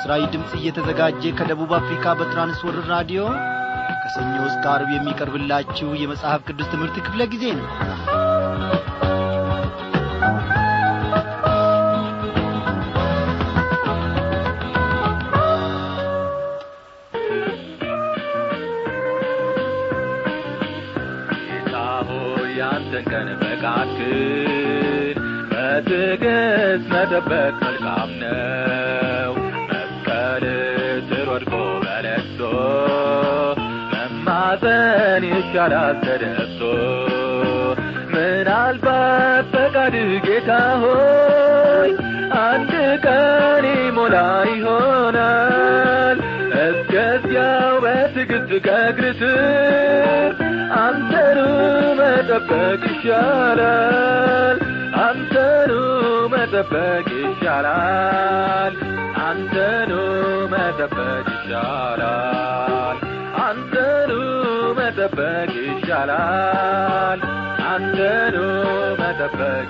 ለምሥራዊ ድምፅ እየተዘጋጀ ከደቡብ አፍሪካ በትራንስወርር ራዲዮ ከሰኞ እስከ ዓርብ የሚቀርብላችሁ የመጽሐፍ ቅዱስ ትምህርት ክፍለ ጊዜ ነው ጌታ ሆይ ያንተን ቀን ፈቃድህን በትዕግሥት መጠበቅ መልካም ነው። መስቀል ስር ወድቆ በለቅሶ መማፀን ይሻላል ተደፍቶ ምናልባት ፈቃድህ ጌታ ሆይ አንድ ቀን ይሞላ ይሆናል እስከዚያው በትዕግሥት ከእግር ስር አንተኑ መጠበቅ ይሻላል አንተኑ መጠበቅ ይሻላል አንተኑ መጠበቅ ይሻላል አንተኑ መጠበቅ ይሻላል አንተኑ መጠበቅ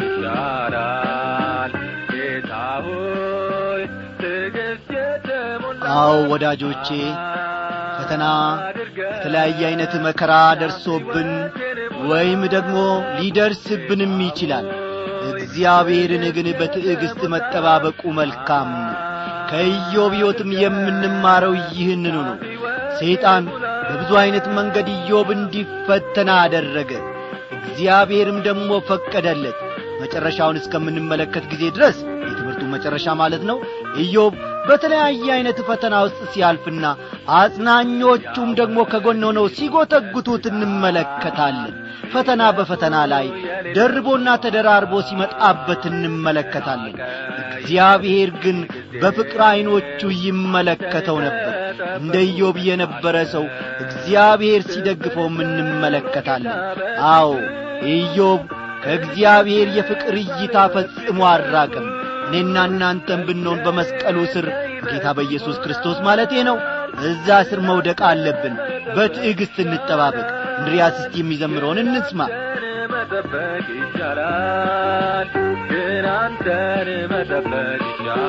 ይሻላል ጌታ ሆይ ትዕግሥት የተሞላ አዎ ወዳጆቼ ፈተና የተለያየ አይነት መከራ ደርሶብን ወይም ደግሞ ሊደርስብንም ይችላል እግዚአብሔርን ግን በትዕግሥት መጠባበቁ መልካም ነው ከኢዮብ ሕይወትም የምንማረው ይህንኑ ነው ሰይጣን በብዙ ዐይነት መንገድ ኢዮብ እንዲፈተና አደረገ እግዚአብሔርም ደግሞ ፈቀደለት መጨረሻውን እስከምንመለከት ጊዜ ድረስ የትምህርቱ መጨረሻ ማለት ነው ኢዮብ በተለያየ ዐይነት ፈተና ውስጥ ሲያልፍና አጽናኞቹም ደግሞ ከጎን ሆነው ሲጐተጉቱት እንመለከታለን ፈተና በፈተና ላይ ደርቦና ተደራርቦ ሲመጣበት እንመለከታለን እግዚአብሔር ግን በፍቅር ዐይኖቹ ይመለከተው ነበር እንደ ኢዮብ የነበረ ሰው እግዚአብሔር ሲደግፈውም እንመለከታለን አዎ ኢዮብ ከእግዚአብሔር የፍቅር እይታ ፈጽሞ አራቅም እኔና እናንተም ብንሆን በመስቀሉ ስር ጌታ በኢየሱስ ክርስቶስ ማለቴ ነው እዛ ስር መውደቅ አለብን በትዕግሥት እንጠባበቅ እንድሪያስ እስቲ የሚዘምረውን እንስማ መጠበቅ ይሻላል ግን አንተን መጠበቅ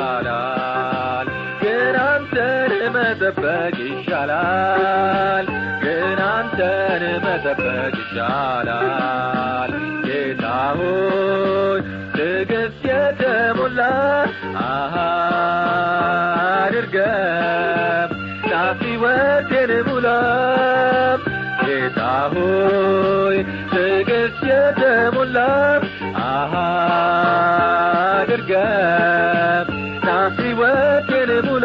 ይሻላል ግን አንተን መጠበቅ ይሻላል ግን አንተን መጠበቅ ይሻላል ጌታ ሆይ ትዕግሥት የተሞላ አሃ አድርገም ናፍ ሕይወቴን ሙላም ጌታ ሆይ ትዕግሥት የተሞላ አሃ አድርገም ናፍ ሕይወቴን ሙላ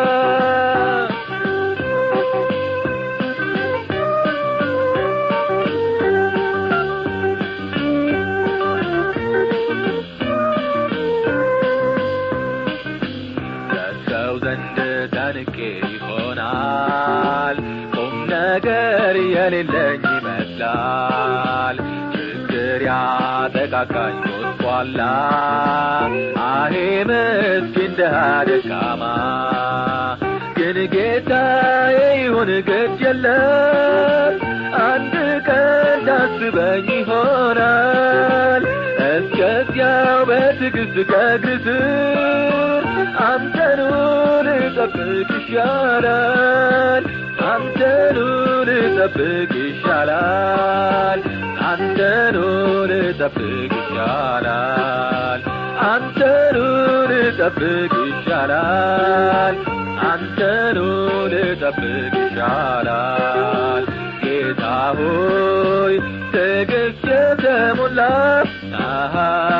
ከሰው ዘንድ ተንቄ ይሆናል ቁም ነገር የሌለኝ ይመስላል ችግር ያጠቃቃኝ ጎስቋላ አሄ ምስኪን ድሃ ደካማ ግን ጌታዬ ይሁን ግድ የለም አንድ ቀን ታስበኝ ይሆናል እስከዚያው በትዕግሥት ከእግር ስር አንተኑ ልጠብቅ ይሻላል አንተኑ ልጠብቅ ይሻላል አንተኑ ልጠብቅ ይሻላል አንተኑ ልጠብቅ ይሻላል አንተኑ ልጠብቅ ይሻላል ጌታ ሆይ ትዕግሥት የተሞላ አሃ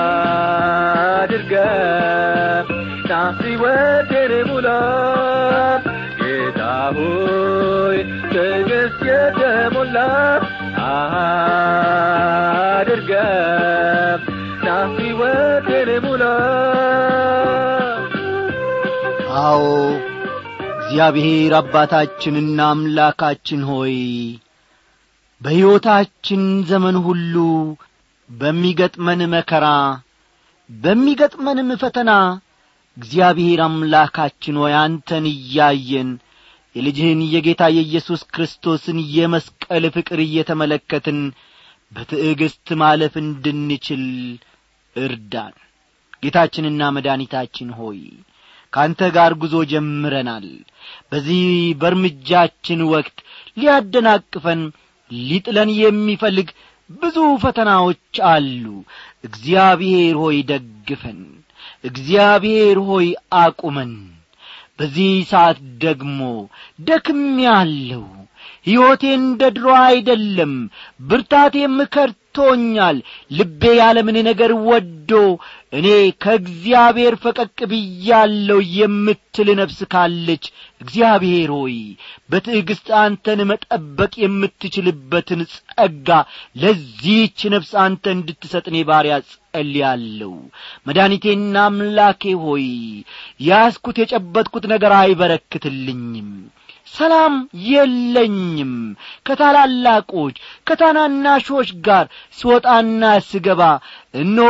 አድርገም ና ሕይወቴን ሙላ ጌታ ሆይ ትዕግሥት የተሞላ አሃ አድርገም ና ሕይወቴን ሙላ አዎ እግዚአብሔር አባታችንና አምላካችን ሆይ በሕይወታችን ዘመን ሁሉ በሚገጥመን መከራ በሚገጥመንም ፈተና እግዚአብሔር አምላካችን ሆይ አንተን እያየን የልጅህን የጌታ የኢየሱስ ክርስቶስን የመስቀል ፍቅር እየተመለከትን በትዕግሥት ማለፍ እንድንችል እርዳን ጌታችንና መድኃኒታችን ሆይ ከአንተ ጋር ጉዞ ጀምረናል በዚህ በእርምጃችን ወቅት ሊያደናቅፈን ሊጥለን የሚፈልግ ብዙ ፈተናዎች አሉ እግዚአብሔር ሆይ ደግፈን እግዚአብሔር ሆይ አቁመን በዚህ ሰዓት ደግሞ ደክሜአለሁ ሕይወቴ እንደ ድሮ አይደለም ብርታቴም ከርቶኛል ልቤ ያለምን ነገር ወዶ እኔ ከእግዚአብሔር ፈቀቅ ብያለሁ የምትል ነፍስ ካለች እግዚአብሔር ሆይ በትዕግሥት አንተን መጠበቅ የምትችልበትን ጸጋ ለዚህች ነፍስ አንተ እንድትሰጥ እኔ ባሪያ ጸልያለሁ መድኃኒቴና አምላኬ ሆይ ያስኩት የጨበጥኩት ነገር አይበረክትልኝም ሰላም የለኝም ከታላላቆች ከታናናሾች ጋር ስወጣና ስገባ እነሆ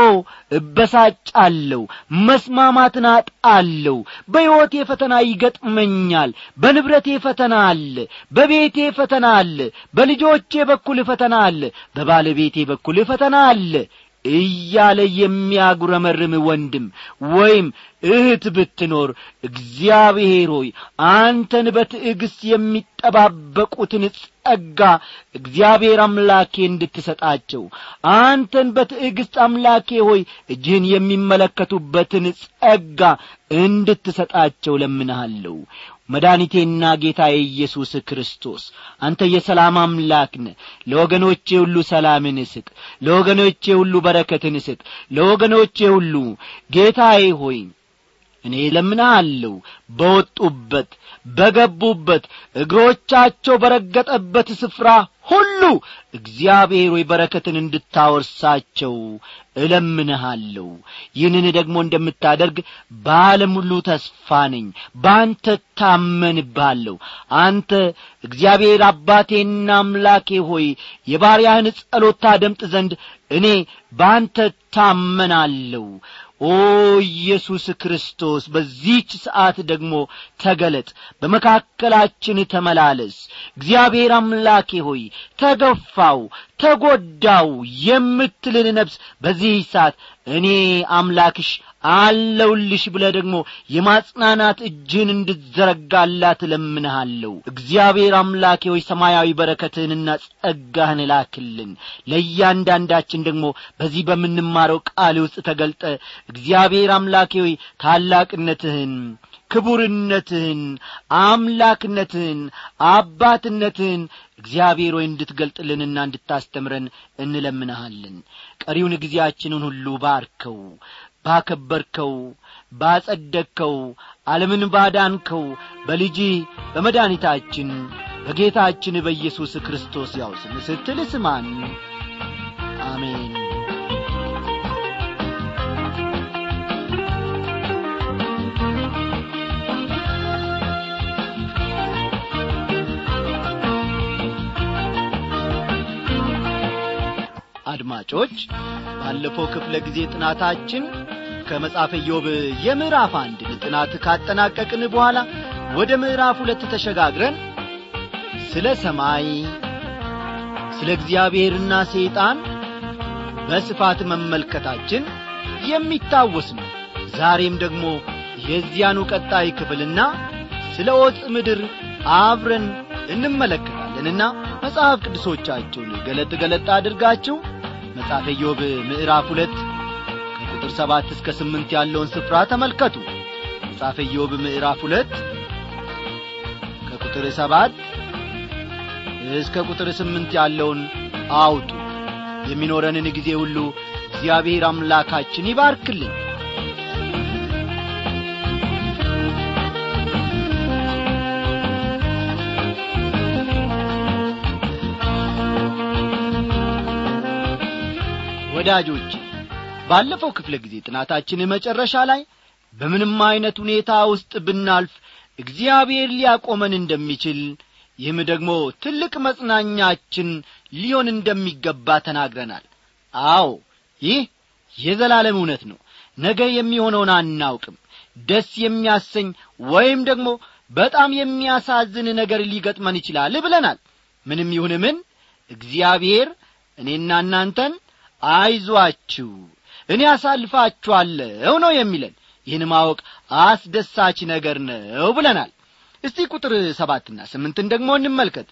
እበሳጫለሁ መስማማትን አጣለሁ በሕይወቴ ፈተና ይገጥመኛል በንብረቴ ፈተና አለ በቤቴ ፈተና አለ በልጆቼ በኩል ፈተና አለ በባለቤቴ በኩል ፈተና አለ እያለ የሚያጉረመርም ወንድም ወይም እህት ብትኖር እግዚአብሔር ሆይ አንተን በትዕግሥት የሚጠባበቁትን ጸጋ እግዚአብሔር አምላኬ እንድትሰጣቸው አንተን በትዕግሥት አምላኬ ሆይ እጅህን የሚመለከቱበትን ጸጋ እንድትሰጣቸው ለምንሃለሁ መድኃኒቴና ጌታዬ ኢየሱስ ክርስቶስ አንተ የሰላም አምላክ ነ ለወገኖቼ ሁሉ ሰላምን ስጥ ለወገኖቼ ሁሉ በረከትን ስጥ ለወገኖቼ ሁሉ ጌታዬ ሆይ እኔ ለምናለሁ በወጡበት በገቡበት እግሮቻቸው በረገጠበት ስፍራ ሁሉ እግዚአብሔር ወይ በረከትን እንድታወርሳቸው እለምንሃለሁ ይህንን ደግሞ እንደምታደርግ በዓለም ሁሉ ተስፋ ነኝ በአንተ ታመንብሃለሁ አንተ እግዚአብሔር አባቴና አምላኬ ሆይ የባሪያህን ጸሎት ታደምጥ ዘንድ እኔ በአንተ ታመናለሁ ኦ ኢየሱስ ክርስቶስ በዚህች ሰዓት ደግሞ ተገለጥ በመካከላችን ተመላለስ እግዚአብሔር አምላኬ ሆይ ተገፋው ተጐዳው የምትልን ነፍስ በዚህ ሰዓት እኔ አምላክሽ አለውልሽ ብለ ደግሞ የማጽናናት እጅን እንድዘረጋላት እለምንሃለሁ እግዚአብሔር አምላኬ ሆይ ሰማያዊ በረከትህንና ጸጋህን ላክልን ለእያንዳንዳችን ደግሞ በዚህ በምንማረው ቃል ውስጥ ተገልጠ እግዚአብሔር አምላኬ ሆይ ታላቅነትህን ክቡርነትህን አምላክነትህን አባትነትህን እግዚአብሔር ሆይ እንድትገልጥልንና እንድታስተምረን እንለምንሃለን ቀሪውን ጊዜያችንን ሁሉ ባርከው ባከበርከው ባጸደቅከው ዓለምን ባዳንከው በልጅ በመድኃኒታችን በጌታችን በኢየሱስ ክርስቶስ ያው ስም ስትል ስማን አሜን አድማጮች ባለፈው ክፍለ ጊዜ ጥናታችን ከመጽሐፈ ኢዮብ የምዕራፍ አንድን ጥናት ካጠናቀቅን በኋላ ወደ ምዕራፍ ሁለት ተሸጋግረን ስለ ሰማይ ስለ እግዚአብሔርና ሰይጣን በስፋት መመልከታችን የሚታወስ ነው ዛሬም ደግሞ የዚያኑ ቀጣይ ክፍልና ስለ ዖፅ ምድር አብረን እንመለከታለንና መጽሐፍ ቅዱሶቻችሁን ገለጥ ገለጥ አድርጋችሁ መጽሐፈ ኢዮብ ምዕራፍ ሁለት ከቁጥር ሰባት እስከ ስምንት ያለውን ስፍራ ተመልከቱ መጽሐፈ ኢዮብ ምዕራፍ ሁለት ከቁጥር ሰባት እስከ ቁጥር ስምንት ያለውን አውጡ የሚኖረንን ጊዜ ሁሉ እግዚአብሔር አምላካችን ይባርክልን ወዳጆች ባለፈው ክፍለ ጊዜ ጥናታችን መጨረሻ ላይ በምንም ዐይነት ሁኔታ ውስጥ ብናልፍ እግዚአብሔር ሊያቆመን እንደሚችል ይህም ደግሞ ትልቅ መጽናኛችን ሊሆን እንደሚገባ ተናግረናል አዎ ይህ የዘላለም እውነት ነው ነገ የሚሆነውን አናውቅም ደስ የሚያሰኝ ወይም ደግሞ በጣም የሚያሳዝን ነገር ሊገጥመን ይችላል ብለናል ምንም ይሁን ምን እግዚአብሔር እኔና እናንተን አይዟችሁ እኔ አሳልፋችኋለሁ ነው የሚለን ይህን ማወቅ አስደሳች ነገር ነው ብለናል እስቲ ቁጥር ሰባትና ስምንትን ደግሞ እንመልከት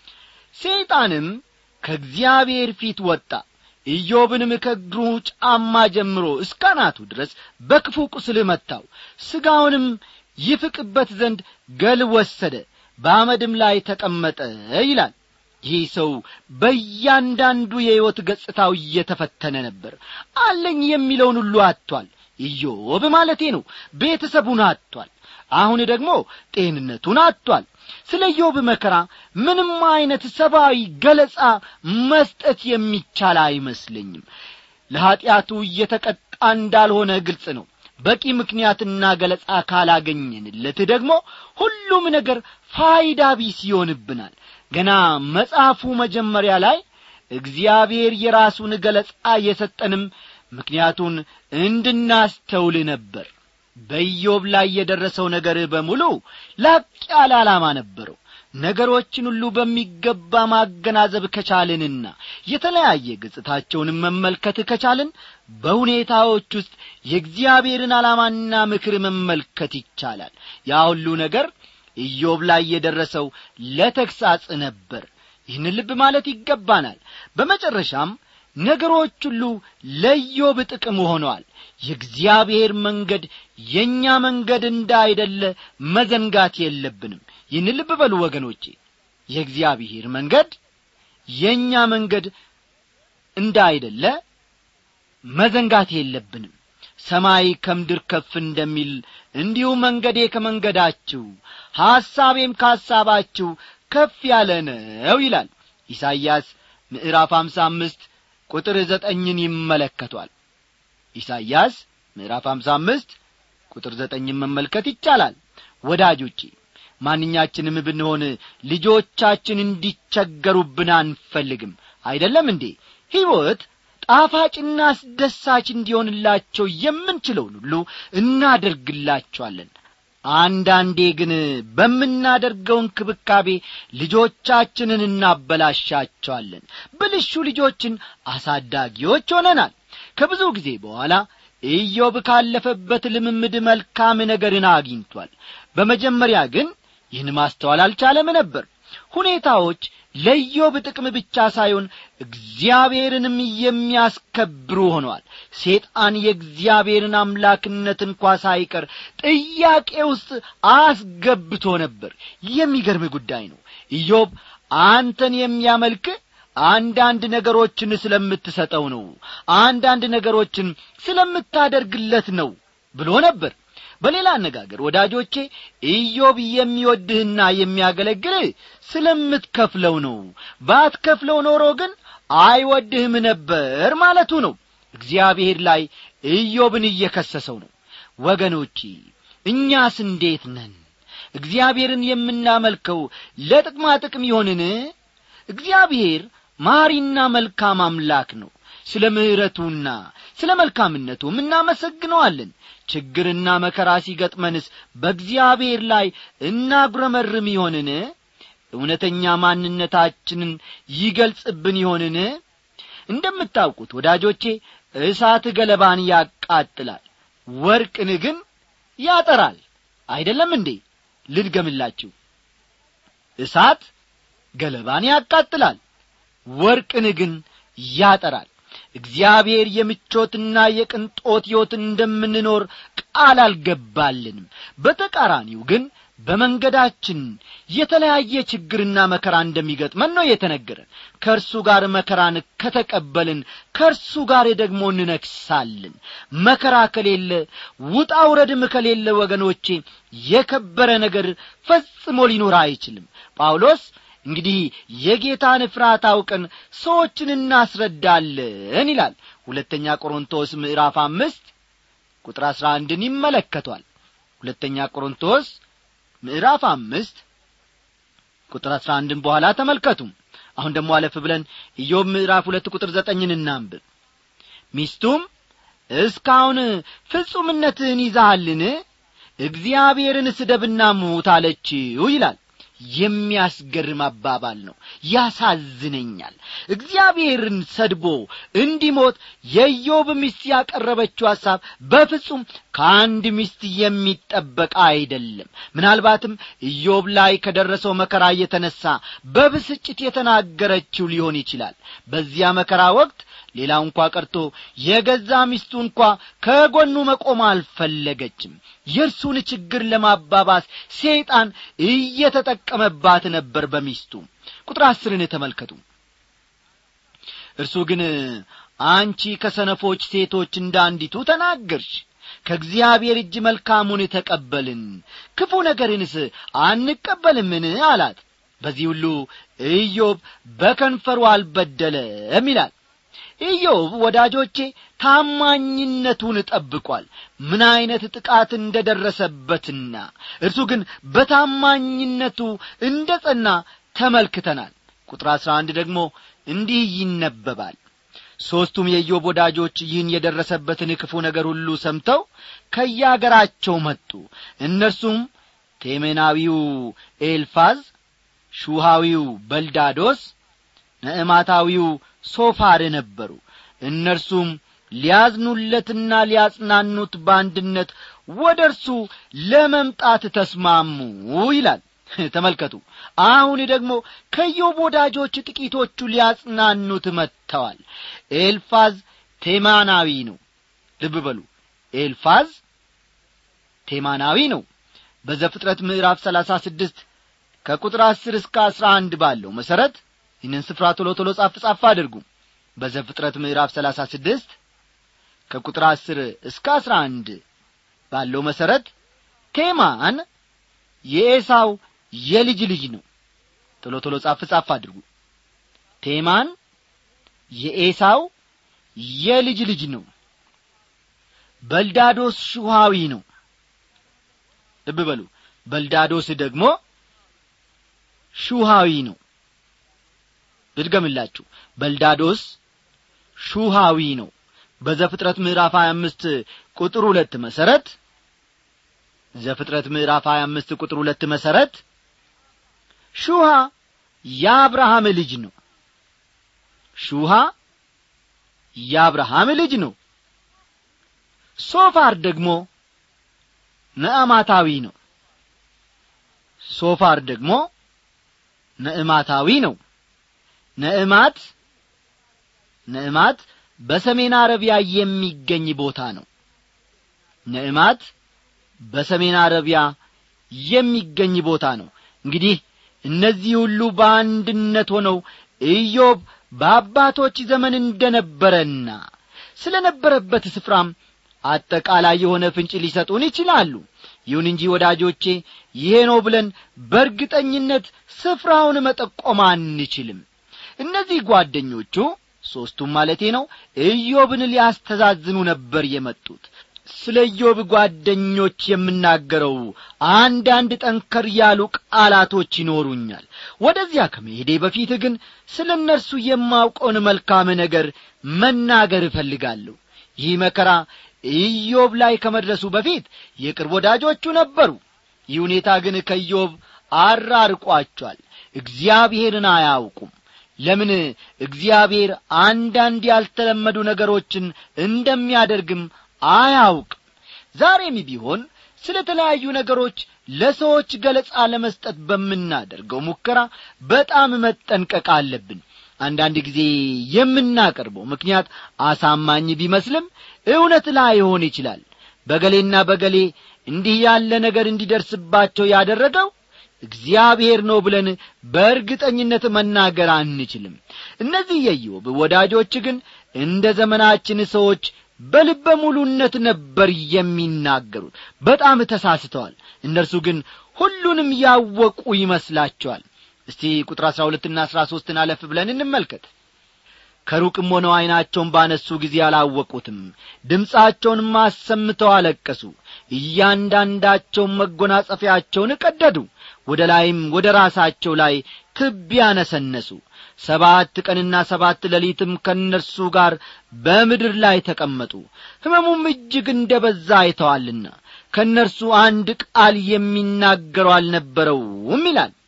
ሰይጣንም ከእግዚአብሔር ፊት ወጣ ኢዮብንም ከእግሩ ጫማ ጀምሮ እስከ አናቱ ድረስ በክፉ ቁስል መታው ሥጋውንም ይፍቅበት ዘንድ ገል ወሰደ በአመድም ላይ ተቀመጠ ይላል ይህ ሰው በእያንዳንዱ የሕይወት ገጽታው እየተፈተነ ነበር አለኝ የሚለውን ሁሉ አጥቷል ኢዮብ ማለቴ ነው ቤተሰቡን አጥቷል አሁን ደግሞ ጤንነቱን አጥቷል ስለ ኢዮብ መከራ ምንም አይነት ሰብአዊ ገለጻ መስጠት የሚቻል አይመስለኝም ለኀጢአቱ እየተቀጣ እንዳልሆነ ግልጽ ነው በቂ ምክንያትና ገለጻ ካላገኘንለት ደግሞ ሁሉም ነገር ፋይዳ ቢስ ይሆንብናል ገና መጽሐፉ መጀመሪያ ላይ እግዚአብሔር የራሱን ገለጻ የሰጠንም ምክንያቱን እንድናስተውል ነበር በኢዮብ ላይ የደረሰው ነገር በሙሉ ላቅ ያለ ዓላማ ነበረው ነገሮችን ሁሉ በሚገባ ማገናዘብ ከቻልንና የተለያየ ገጽታቸውንም መመልከት ከቻልን በሁኔታዎች ውስጥ የእግዚአብሔርን ዓላማና ምክር መመልከት ይቻላል ያ ሁሉ ነገር ኢዮብ ላይ የደረሰው ለተግሳጽ ነበር ይህን ልብ ማለት ይገባናል በመጨረሻም ነገሮች ሁሉ ለኢዮብ ጥቅም ሆነዋል የእግዚአብሔር መንገድ የእኛ መንገድ እንዳይደለ መዘንጋት የለብንም ይህን ልብ በሉ ወገኖቼ የእግዚአብሔር መንገድ የእኛ መንገድ እንዳይደለ መዘንጋት የለብንም ሰማይ ከምድር ከፍ እንደሚል እንዲሁ መንገዴ ከመንገዳችሁ ሐሳቤም ከሐሳባችሁ ከፍ ያለ ነው ይላል ኢሳይያስ ምዕራፍ አምሳ አምስት ቁጥር ዘጠኝን ይመለከቷል ኢሳይያስ ምዕራፍ አምሳ አምስት ቁጥር ዘጠኝን መመልከት ይቻላል ወዳጆቼ ማንኛችንም ብንሆን ልጆቻችን እንዲቸገሩብን አንፈልግም አይደለም እንዴ ሕይወት ጣፋጭና አስደሳች እንዲሆንላቸው የምንችለውን ሁሉ እናደርግላቸዋለን አንዳንዴ ግን በምናደርገው እንክብካቤ ልጆቻችንን እናበላሻቸዋለን ብልሹ ልጆችን አሳዳጊዎች ሆነናል ከብዙ ጊዜ በኋላ ኢዮብ ካለፈበት ልምምድ መልካም ነገርን አግኝቷል በመጀመሪያ ግን ይህን ማስተዋል አልቻለም ነበር ሁኔታዎች ለኢዮብ ጥቅም ብቻ ሳይሆን እግዚአብሔርንም የሚያስከብሩ ሆነዋል ሴጣን የእግዚአብሔርን አምላክነት እንኳ ሳይቀር ጥያቄ ውስጥ አስገብቶ ነበር የሚገርም ጉዳይ ነው ኢዮብ አንተን የሚያመልክ አንዳንድ ነገሮችን ስለምትሰጠው ነው አንዳንድ ነገሮችን ስለምታደርግለት ነው ብሎ ነበር በሌላ አነጋገር ወዳጆቼ ኢዮብ የሚወድህና የሚያገለግልህ ስለምትከፍለው ነው ባትከፍለው ኖሮ ግን አይወድህም ነበር ማለቱ ነው እግዚአብሔር ላይ ኢዮብን እየከሰሰው ነው ወገኖቼ እኛስ እንዴት ነን እግዚአብሔርን የምናመልከው ለጥቅማ ጥቅም ይሆንን እግዚአብሔር ማሪና መልካም አምላክ ነው ስለ ምሕረቱና ስለ መልካምነቱም እናመሰግነዋለን ችግርና መከራ ሲገጥመንስ በእግዚአብሔር ላይ እናጉረመርም ይሆንን እውነተኛ ማንነታችንን ይገልጽብን ይሆንን እንደምታውቁት ወዳጆቼ እሳት ገለባን ያቃጥላል ወርቅን ግን ያጠራል አይደለም እንዴ ልድገምላችሁ እሳት ገለባን ያቃጥላል ወርቅን ግን ያጠራል እግዚአብሔር የምቾትና የቅንጦት ሕይወትን እንደምንኖር ቃል አልገባልንም በተቃራኒው ግን በመንገዳችን የተለያየ ችግርና መከራ እንደሚገጥመን ነው የተነገረን ከእርሱ ጋር መከራን ከተቀበልን ከእርሱ ጋር ደግሞ እንነግሳለን መከራ ከሌለ ውጣ ውረድም ከሌለ ወገኖቼ የከበረ ነገር ፈጽሞ ሊኖር አይችልም ጳውሎስ እንግዲህ የጌታን ፍርሃት አውቀን ሰዎችን እናስረዳለን ይላል ሁለተኛ ቆሮንቶስ ምዕራፍ አምስት ቁጥር አሥራ አንድን ይመለከቷል ሁለተኛ ቆሮንቶስ ምዕራፍ አምስት ቁጥር አሥራ አንድን በኋላ ተመልከቱ አሁን ደግሞ አለፍ ብለን ኢዮብ ምዕራፍ ሁለት ቁጥር ዘጠኝን እናንብብ ሚስቱም እስካሁን ፍጹምነትህን ይዛሃልን እግዚአብሔርን ስደብና ሙት አለችው ይላል የሚያስገርም አባባል ነው ያሳዝነኛል እግዚአብሔርን ሰድቦ እንዲሞት የኢዮብ ሚስት ያቀረበችው ሐሳብ በፍጹም ከአንድ ሚስት የሚጠበቅ አይደለም ምናልባትም ኢዮብ ላይ ከደረሰው መከራ የተነሣ በብስጭት የተናገረችው ሊሆን ይችላል በዚያ መከራ ወቅት ሌላው እንኳ ቀርቶ የገዛ ሚስቱ እንኳ ከጎኑ መቆም አልፈለገችም የእርሱን ችግር ለማባባስ ሰይጣን እየተጠቀመባት ነበር በሚስቱ ቁጥር አስርን ተመልከቱ እርሱ ግን አንቺ ከሰነፎች ሴቶች እንደ አንዲቱ ተናገርሽ ከእግዚአብሔር እጅ መልካሙን ተቀበልን ክፉ ነገርንስ አንቀበልምን አላት በዚህ ሁሉ ኢዮብ በከንፈሩ አልበደለም ይላል ኢዮብ ወዳጆቼ ታማኝነቱን ጠብቋል ምን ዐይነት ጥቃት እንደ ደረሰበትና እርሱ ግን በታማኝነቱ እንደ ጸና ተመልክተናል ቁጥር አሥራ አንድ ደግሞ እንዲህ ይነበባል ሦስቱም የኢዮብ ወዳጆች ይህን የደረሰበትን ክፉ ነገር ሁሉ ሰምተው ከያገራቸው መጡ እነርሱም ቴሜናዊው ኤልፋዝ ሹሃዊው በልዳዶስ ነዕማታዊው ሶፋር ነበሩ እነርሱም ሊያዝኑለትና ሊያጽናኑት በአንድነት ወደ እርሱ ለመምጣት ተስማሙ ይላል ተመልከቱ አሁን ደግሞ ከዮብ ወዳጆች ጥቂቶቹ ሊያጽናኑት መጥተዋል ኤልፋዝ ቴማናዊ ነው ልብ በሉ ኤልፋዝ ቴማናዊ ነው በዘፍጥረት ምዕራፍ ሰላሳ ስድስት ከቁጥር አስር እስከ አስራ አንድ ባለው መሠረት ይህንን ስፍራ ቶሎ ቶሎ ጻፍ ጻፍ አድርጉ በዘፍጥረት ምዕራፍ ሰላሳ ስድስት ከቁጥር አስር እስከ አስራ አንድ ባለው መሠረት ቴማን የኤሳው የልጅ ልጅ ነው ቶሎ ቶሎ ጻፍ ጻፍ አድርጉ ቴማን የኤሳው የልጅ ልጅ ነው በልዳዶስ ሹሃዊ ነው ልብ በሉ በልዳዶስ ደግሞ ሹሃዊ ነው ልድገምላችሁ በልዳዶስ ሹሃዊ ነው በዘፍጥረት ምዕራፍ 25 ቁጥር ሁለት መሠረት ዘፍጥረት ምዕራፍ 25 ቁጥር ሁለት መሠረት ሹሃ የአብርሃም ልጅ ነው ሹሃ የአብርሃም ልጅ ነው ሶፋር ደግሞ ነዕማታዊ ነው ሶፋር ደግሞ ነዕማታዊ ነው ነዕማት ነዕማት በሰሜን አረቢያ የሚገኝ ቦታ ነው ነዕማት በሰሜን አረቢያ የሚገኝ ቦታ ነው እንግዲህ እነዚህ ሁሉ በአንድነት ሆነው ኢዮብ በአባቶች ዘመን እንደ ነበረና ስለ ነበረበት ስፍራም አጠቃላይ የሆነ ፍንጭ ሊሰጡን ይችላሉ ይሁን እንጂ ወዳጆቼ ይሄ ነው ብለን በእርግጠኝነት ስፍራውን መጠቆም አንችልም እነዚህ ጓደኞቹ ሦስቱም ማለቴ ነው ኢዮብን ሊያስተዛዝኑ ነበር የመጡት ስለ ኢዮብ ጓደኞች የምናገረው አንዳንድ ጠንከር ያሉ ቃላቶች ይኖሩኛል ወደዚያ ከመሄዴ በፊት ግን ስለ እነርሱ የማውቀውን መልካም ነገር መናገር እፈልጋለሁ ይህ መከራ ኢዮብ ላይ ከመድረሱ በፊት የቅርብ ወዳጆቹ ነበሩ ይህ ሁኔታ ግን ከኢዮብ አራርቋቸዋል እግዚአብሔርን አያውቁም ለምን እግዚአብሔር አንዳንድ ያልተለመዱ ነገሮችን እንደሚያደርግም አያውቅም ዛሬም ቢሆን ስለ ተለያዩ ነገሮች ለሰዎች ገለጻ ለመስጠት በምናደርገው ሙከራ በጣም መጠንቀቅ አለብን አንዳንድ ጊዜ የምናቀርበው ምክንያት አሳማኝ ቢመስልም እውነት ላይሆን ይችላል በገሌና በገሌ እንዲህ ያለ ነገር እንዲደርስባቸው ያደረገው እግዚአብሔር ነው ብለን በእርግጠኝነት መናገር አንችልም እነዚህ የኢዮብ ወዳጆች ግን እንደ ዘመናችን ሰዎች በልበ ሙሉነት ነበር የሚናገሩት በጣም ተሳስተዋል እነርሱ ግን ሁሉንም ያወቁ ይመስላቸዋል እስቲ ቁጥር አሥራ ሁለትና አሥራ ሦስትን አለፍ ብለን እንመልከት ከሩቅም ሆነው ዐይናቸውን ባነሱ ጊዜ አላወቁትም ድምፃቸውንም አሰምተው አለቀሱ እያንዳንዳቸውን መጎናጸፊያቸውን ቀደዱ ወደ ላይም ወደ ራሳቸው ላይ ትቢያ ነሰነሱ ሰባት ቀንና ሰባት ሌሊትም ከእነርሱ ጋር በምድር ላይ ተቀመጡ ሕመሙም እጅግ እንደ በዛ አይተዋልና ከእነርሱ አንድ ቃል የሚናገረው አልነበረውም ይላል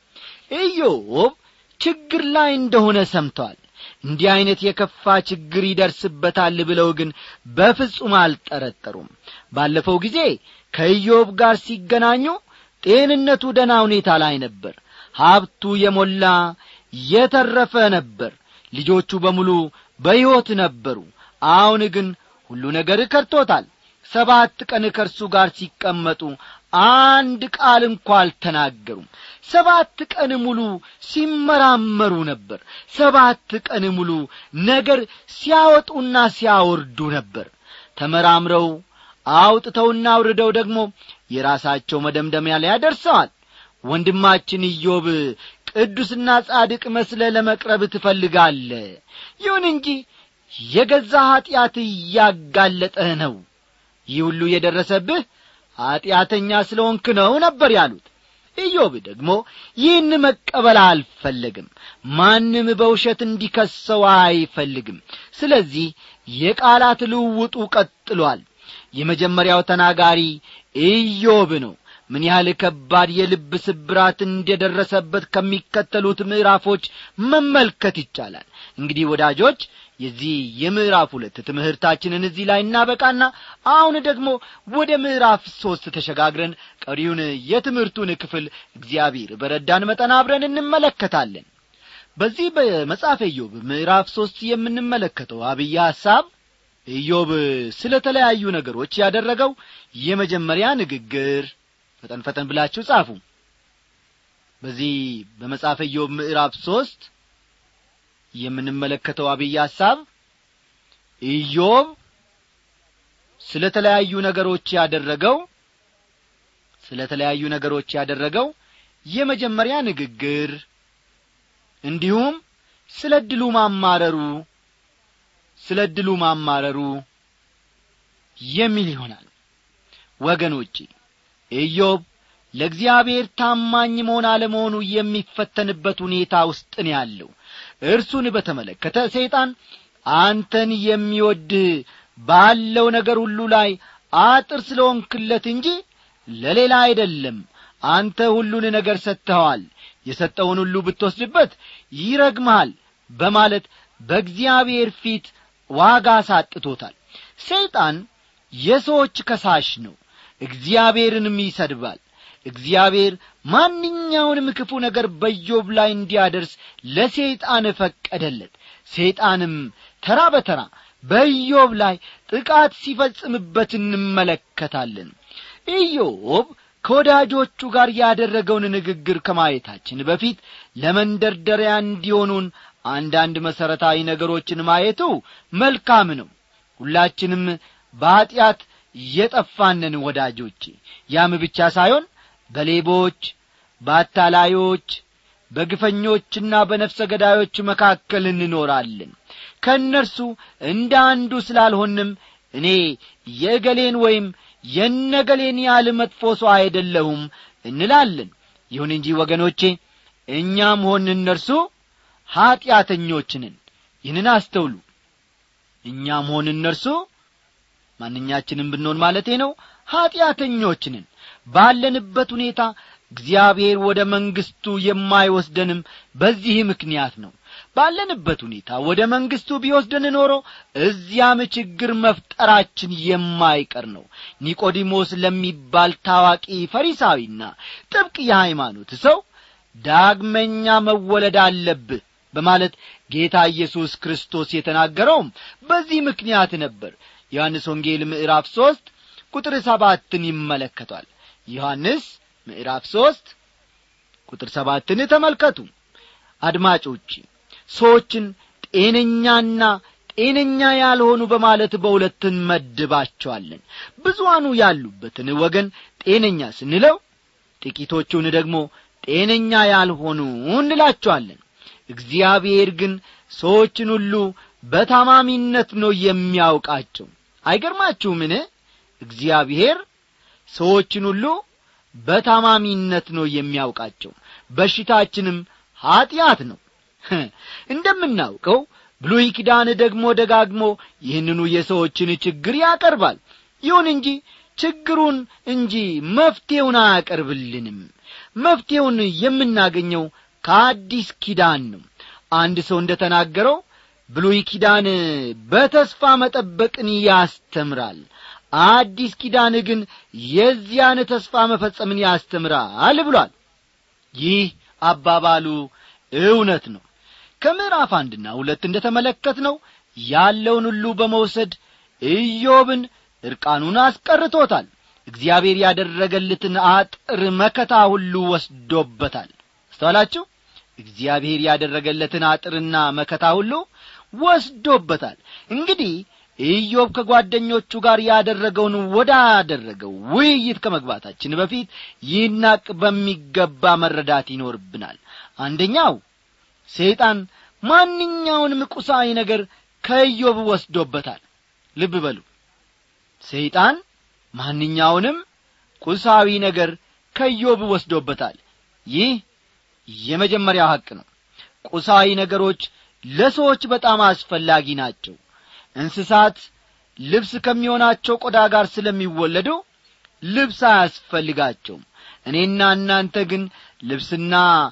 ኢዮብ ችግር ላይ እንደሆነ ሰምተዋል እንዲህ ዐይነት የከፋ ችግር ይደርስበታል ብለው ግን በፍጹም አልጠረጠሩም ባለፈው ጊዜ ከኢዮብ ጋር ሲገናኙ ጤንነቱ ደና ሁኔታ ላይ ነበር ሀብቱ የሞላ የተረፈ ነበር ልጆቹ በሙሉ በሕይወት ነበሩ አሁን ግን ሁሉ ነገር ከርቶታል ሰባት ቀን ከእርሱ ጋር ሲቀመጡ አንድ ቃል እንኳ አልተናገሩም ሰባት ቀን ሙሉ ሲመራመሩ ነበር ሰባት ቀን ሙሉ ነገር ሲያወጡና ሲያወርዱ ነበር ተመራምረው አውጥተውና አውርደው ደግሞ የራሳቸው መደምደሚያ ላይ ያደርሰዋል ወንድማችን ኢዮብ ቅዱስና ጻድቅ መስለ ለመቅረብ ትፈልጋለ ይሁን እንጂ የገዛ ኀጢአት እያጋለጠህ ነው ይህ ሁሉ የደረሰብህ ኀጢአተኛ ስለ ሆንክ ነው ነበር ያሉት ኢዮብ ደግሞ ይህን መቀበል አልፈለግም ማንም በውሸት እንዲከሰው አይፈልግም ስለዚህ የቃላት ልውውጡ ቀጥሏል የመጀመሪያው ተናጋሪ ኢዮብ ነው ምን ያህል ከባድ የልብ ስብራት እንደደረሰበት ከሚከተሉት ምዕራፎች መመልከት ይቻላል እንግዲህ ወዳጆች የዚህ የምዕራፍ ሁለት ትምህርታችንን እዚህ ላይ እናበቃና አሁን ደግሞ ወደ ምዕራፍ ሦስት ተሸጋግረን ቀሪውን የትምህርቱን ክፍል እግዚአብሔር በረዳን መጠን አብረን እንመለከታለን በዚህ በመጽሐፈ ኢዮብ ምዕራፍ ሦስት የምንመለከተው አብይ ሐሳብ ኢዮብ ስለ ተለያዩ ነገሮች ያደረገው የመጀመሪያ ንግግር ፈጠን ፈጠን ብላችሁ ጻፉ በዚህ በመጽሐፈ ኢዮብ ምዕራፍ ሦስት የምንመለከተው አብይ ሐሳብ ኢዮብ ስለ ተለያዩ ነገሮች ያደረገው ስለ ተለያዩ ነገሮች ያደረገው የመጀመሪያ ንግግር እንዲሁም ስለ ድሉ ማማረሩ ስለ ድሉ ማማረሩ የሚል ይሆናል ወገኖቼ ኢዮብ ለእግዚአብሔር ታማኝ መሆን አለመሆኑ የሚፈተንበት ሁኔታ ውስጥ ነው ያለው እርሱን በተመለከተ ሰይጣን አንተን የሚወድህ ባለው ነገር ሁሉ ላይ አጥር ስለሆንክለት እንጂ ለሌላ አይደለም አንተ ሁሉን ነገር ሰጥተኸዋል የሰጠውን ሁሉ ብትወስድበት ይረግምሃል በማለት በእግዚአብሔር ፊት ዋጋ ሳጥቶታል ሰይጣን የሰዎች ከሳሽ ነው እግዚአብሔርንም ይሰድባል እግዚአብሔር ማንኛውንም ክፉ ነገር በዮብ ላይ እንዲያደርስ ለሰይጣን ፈቀደለት ሰይጣንም ተራ በተራ በኢዮብ ላይ ጥቃት ሲፈጽምበት እንመለከታለን ኢዮብ ከወዳጆቹ ጋር ያደረገውን ንግግር ከማየታችን በፊት ለመንደርደሪያ እንዲሆኑን አንዳንድ መሠረታዊ ነገሮችን ማየቱ መልካም ነው ሁላችንም በኀጢአት የጠፋንን ወዳጆቼ ያም ብቻ ሳይሆን በሌቦች በአታላዮች በግፈኞችና በነፍሰ ገዳዮች መካከል እንኖራለን ከእነርሱ እንደ አንዱ ስላልሆንም እኔ የእገሌን ወይም የነገሌን ያህል መጥፎ ሰው አይደለሁም እንላለን ይሁን እንጂ ወገኖቼ እኛም ሆን እነርሱ ኀጢአተኞችንን ይህንን አስተውሉ እኛም ሆን እነርሱ ማንኛችንም ብንሆን ማለቴ ነው ኀጢአተኞችንን ባለንበት ሁኔታ እግዚአብሔር ወደ መንግሥቱ የማይወስደንም በዚህ ምክንያት ነው ባለንበት ሁኔታ ወደ መንግሥቱ ቢወስደን ኖሮ እዚያም ችግር መፍጠራችን የማይቀር ነው ኒቆዲሞስ ለሚባል ታዋቂ ፈሪሳዊና ጥብቅ የሃይማኖት ሰው ዳግመኛ መወለድ አለብህ በማለት ጌታ ኢየሱስ ክርስቶስ የተናገረውም በዚህ ምክንያት ነበር ዮሐንስ ወንጌል ምዕራፍ ሦስት ቁጥር ሰባትን ይመለከቷል ዮሐንስ ምዕራፍ ሦስት ቁጥር ሰባትን ተመልከቱ አድማጮች ሰዎችን ጤነኛና ጤነኛ ያልሆኑ በማለት በሁለት እንመድባቸዋለን ብዙዋኑ ያሉበትን ወገን ጤነኛ ስንለው ጥቂቶቹን ደግሞ ጤነኛ ያልሆኑ እንላቸዋለን እግዚአብሔር ግን ሰዎችን ሁሉ በታማሚነት ነው የሚያውቃቸው አይገርማችሁምን እግዚአብሔር ሰዎችን ሁሉ በታማሚነት ነው የሚያውቃቸው በሽታችንም ኀጢአት ነው እንደምናውቀው ብሉይ ኪዳን ደግሞ ደጋግሞ ይህንኑ የሰዎችን ችግር ያቀርባል ይሁን እንጂ ችግሩን እንጂ መፍትሔውን አያቀርብልንም መፍትሔውን የምናገኘው ከአዲስ ኪዳን ነው አንድ ሰው እንደ ተናገረው ብሉይ ኪዳን በተስፋ መጠበቅን ያስተምራል አዲስ ኪዳን ግን የዚያን ተስፋ መፈጸምን ያስተምራል ብሏል ይህ አባባሉ እውነት ነው ከምዕራፍ አንድና ሁለት እንደ ተመለከት ነው ያለውን ሁሉ በመውሰድ ኢዮብን ዕርቃኑን አስቀርቶታል እግዚአብሔር ያደረገልትን አጥር መከታ ሁሉ ወስዶበታል አስተዋላችሁ እግዚአብሔር ያደረገለትን አጥርና መከታ ሁሉ ወስዶበታል እንግዲህ ኢዮብ ከጓደኞቹ ጋር ያደረገውን ወዳደረገው ውይይት ከመግባታችን በፊት ይህናቅ በሚገባ መረዳት ይኖርብናል አንደኛው ሰይጣን ማንኛውንም ቁሳዊ ነገር ከኢዮብ ወስዶበታል ልብ በሉ ሰይጣን ማንኛውንም ቁሳዊ ነገር ከኢዮብ ወስዶበታል ይህ የመጀመሪያው ሐቅ ነው ቁሳዊ ነገሮች ለሰዎች በጣም አስፈላጊ ናቸው እንስሳት ልብስ ከሚሆናቸው ቆዳ ጋር ስለሚወለዱ ልብስ አያስፈልጋቸውም እኔና እናንተ ግን ልብስና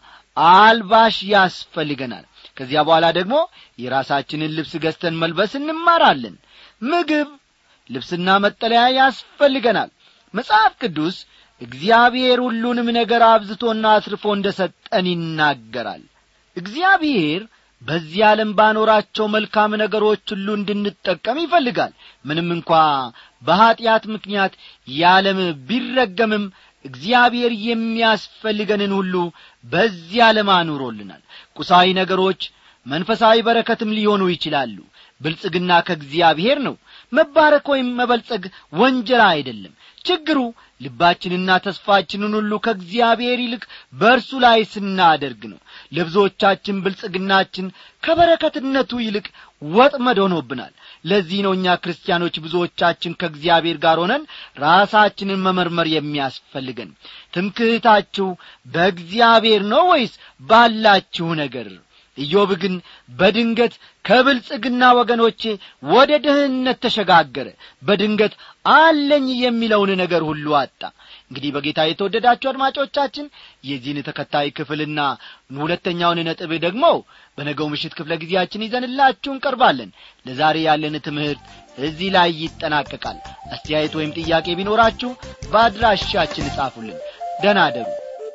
አልባሽ ያስፈልገናል ከዚያ በኋላ ደግሞ የራሳችንን ልብስ ገዝተን መልበስ እንማራለን ምግብ ልብስና መጠለያ ያስፈልገናል መጽሐፍ ቅዱስ እግዚአብሔር ሁሉንም ነገር አብዝቶና አስርፎ እንደ ሰጠን ይናገራል እግዚአብሔር በዚህ ዓለም ባኖራቸው መልካም ነገሮች ሁሉ እንድንጠቀም ይፈልጋል ምንም እንኳ በኀጢአት ምክንያት የዓለም ቢረገምም እግዚአብሔር የሚያስፈልገንን ሁሉ በዚህ ዓለም አኑሮልናል ቁሳዊ ነገሮች መንፈሳዊ በረከትም ሊሆኑ ይችላሉ ብልጽግና ከእግዚአብሔር ነው መባረክ ወይም መበልጸግ ወንጀል አይደለም ችግሩ ልባችንና ተስፋችንን ሁሉ ከእግዚአብሔር ይልቅ በእርሱ ላይ ስናደርግ ነው ለብዙዎቻችን ብልጽግናችን ከበረከትነቱ ይልቅ ወጥመድ ሆኖብናል ለዚህ ነው እኛ ክርስቲያኖች ብዙዎቻችን ከእግዚአብሔር ጋር ሆነን ራሳችንን መመርመር የሚያስፈልገን ትምክህታችሁ በእግዚአብሔር ነው ወይስ ባላችሁ ነገር ኢዮብ ግን በድንገት ከብልጽግና ወገኖቼ ወደ ድህነት ተሸጋገረ በድንገት አለኝ የሚለውን ነገር ሁሉ አጣ እንግዲህ በጌታ የተወደዳችሁ አድማጮቻችን የዚህን ተከታይ ክፍልና ሁለተኛውን ነጥብ ደግሞ በነገው ምሽት ክፍለ ጊዜያችን ይዘንላችሁ እንቀርባለን ለዛሬ ያለን ትምህርት እዚህ ላይ ይጠናቀቃል አስተያየት ወይም ጥያቄ ቢኖራችሁ በአድራሻችን እጻፉልን ደናደሩ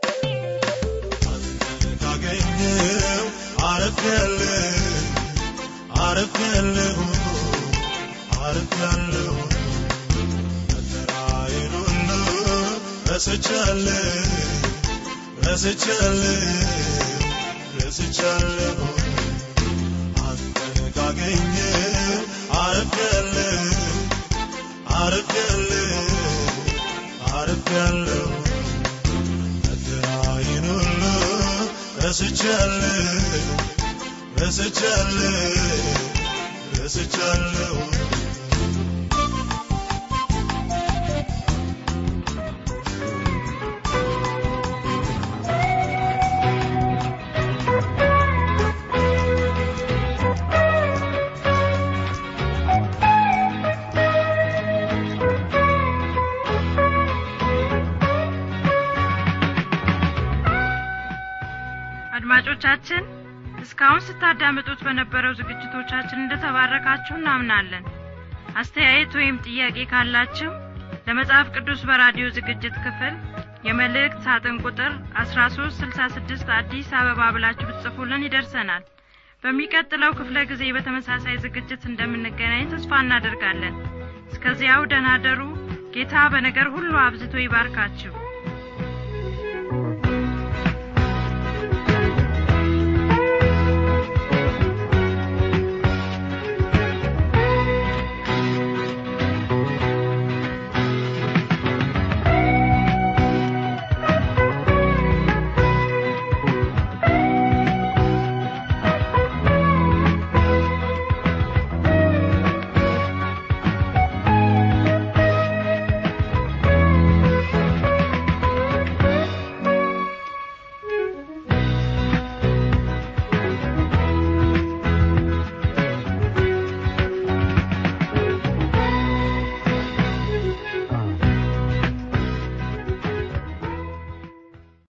ካገኘው አረፍያለሁ አረፍያለሁ አረፍያለሁ መከራዬን ሁሉ ረስቻለሁ ረስቻለሁ ረስቻለሁ አንተን ካገኘው አረፍያለሁ አረፍያለሁ አረፍያለሁ መከራዬን ሁሉ ረስቻለሁ ረስቻለሁ ረስቻለሁ አድማጮቻችን እስካሁን ስታዳምጡት በነበረው ዝግጅቶቻችን እንደተባረካችሁ እናምናለን አስተያየት ወይም ጥያቄ ካላችሁ ለመጽሐፍ ቅዱስ በራዲዮ ዝግጅት ክፍል የመልእክት ሳጥን ቁጥር 1366 አዲስ አበባ ብላችሁ ብትጽፉልን ይደርሰናል በሚቀጥለው ክፍለ ጊዜ በተመሳሳይ ዝግጅት እንደምንገናኝ ተስፋ እናደርጋለን እስከዚያው ደናደሩ ጌታ በነገር ሁሉ አብዝቶ ይባርካችሁ